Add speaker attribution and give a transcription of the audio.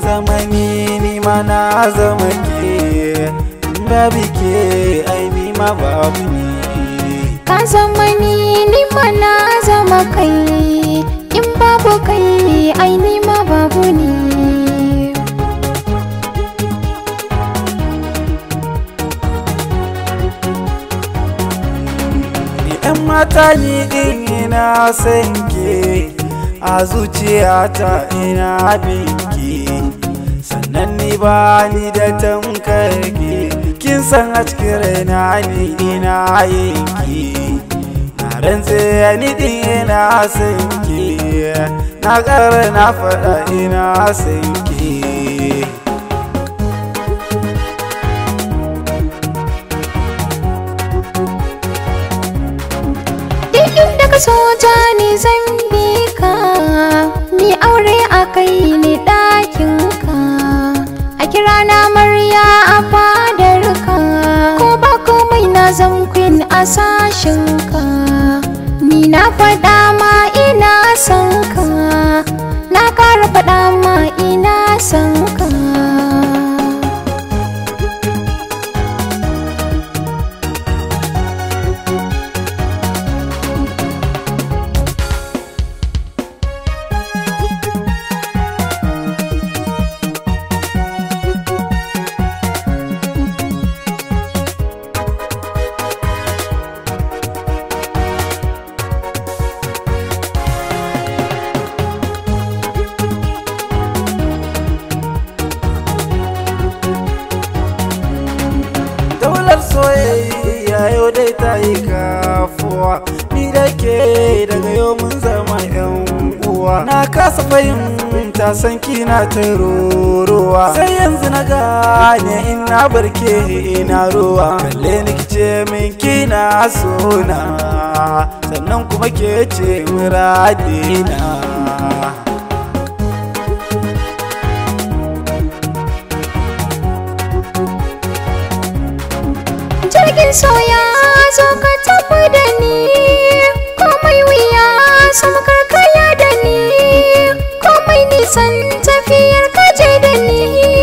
Speaker 1: zama ni ni ma na zama ke babu ke ai ni ma babu ni
Speaker 2: Ka zama ni ni ma na zama kai in babu kai ai ni ma babu ni
Speaker 1: yan mata ni din ina san ke a zuciyata ina binki sannan ni ba ni da tamkar ke kin san a cikin raina ni ina yinki na rantse ni din ina san ke na ƙara na faɗa ina san ke
Speaker 2: Duk inda ka so ta ni zan bi ka Mi aure a kai ni ɗakin ka A kira na marya a fadar ka Ko ba komai na zan queen a sashin ka Ni na faɗa ma ina son ka Na ƙara faɗa ma ina son ka
Speaker 1: daular soyayya yau dai ta yi kafuwa ni da ke daga yau mun zama yan uwa na kasa fahimta san kina ta ruruwa sai yanzu na gane in na barke ina ruwa kalle ni kice min kina sona sannan kuma ke ce muradina
Speaker 2: jirgin soya zo ka tafi da ni komai wuya sama karkaya da ni komai nisan tafiyar kaje da ni